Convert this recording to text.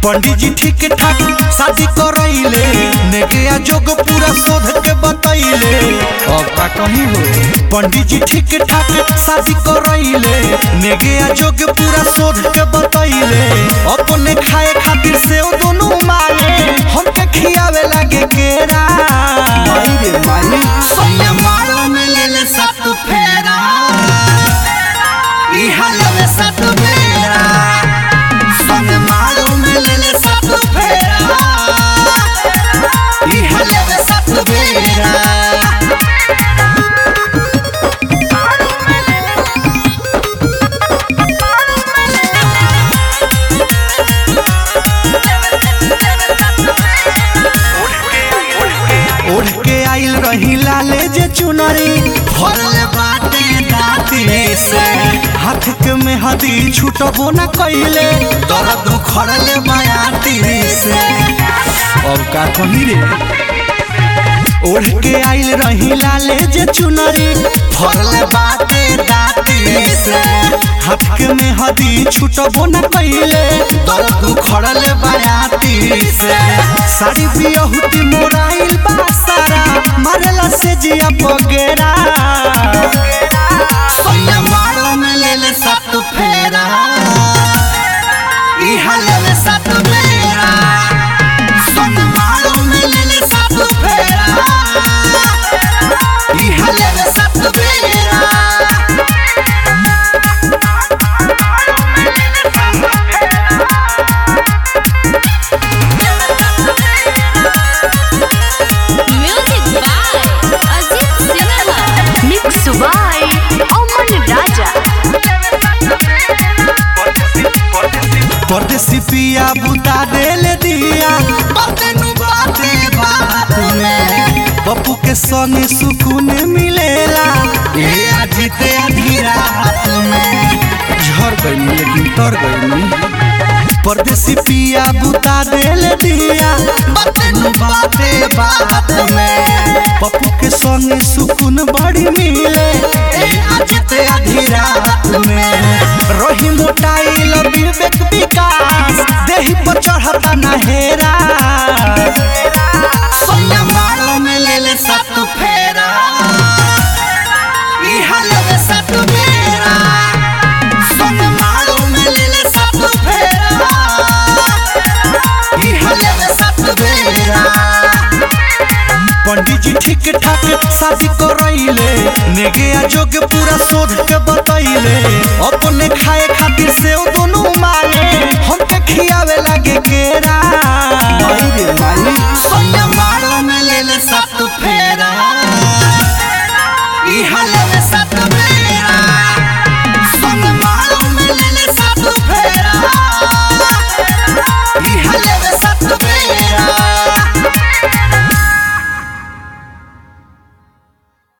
पंडित जी ठीक ठाक शादी करैले नेके जोग पूरा शोध के बतैले अब का कहीं हो पंडित जी ठीक ठाक शादी करैले नेके जोग पूरा शोध के बतैले अपने खाए खातिर से ओ दोनों माले हमके खियावे लागे केरा माई रे माई सोया मारो में ले ले सत फेरा ई हलवे सत फेरा सोया मारो में ले ले सत फेरा ई हलवे सत फेरा ओढ़ के आइल रही लाले जे चुनरी फरल बाटे दाती से हाथ के में हदी छूटबो न कइले दर्द खड़ले मायाती से अब का कही रे ओढ़ के आइल रही लाले जे चुनरी फरल बाटे दाती से हाथ के में हदी छूटबो न कइले दर्द खड़ले मायाती से साड़ी बियहुती मोराइल बा सारा मारेला से जिया बगेरा सोया मारो में ले ले सत फेरा ई हलवे सत फेरा सोया मारो में ले ले सत फेरा ई हलवे सत फेरा Music by Ajit Sinha. Mix by Oman Raja. परदेसी पिया बुता देले दिया बाते नु बाते बात में पप्पू के संगे सुकून मिलेला ये अजीते आधी रात में झर गई लेकिन तर गई परदेसी पिया बुता देले दिया बाते नु बाते बात में पप्पू के संगे सुकून बड़ी मिले ये अजीते आधी रात में रही मोटाइल विवेक विकास देही पर चढ़ता नहेरा सोया मारो में ले ले सत फेरा ई हलवे सत फेरा सोया मारो में ले ले सत फेरा ई हलवे सत फेरा पंडित जी ठीक ठाक शादी करैले नेगे जोग पूरा शोध के बतैले अपने खाए खातिर से ओ दोनों माले हमके खियावे लागे केरा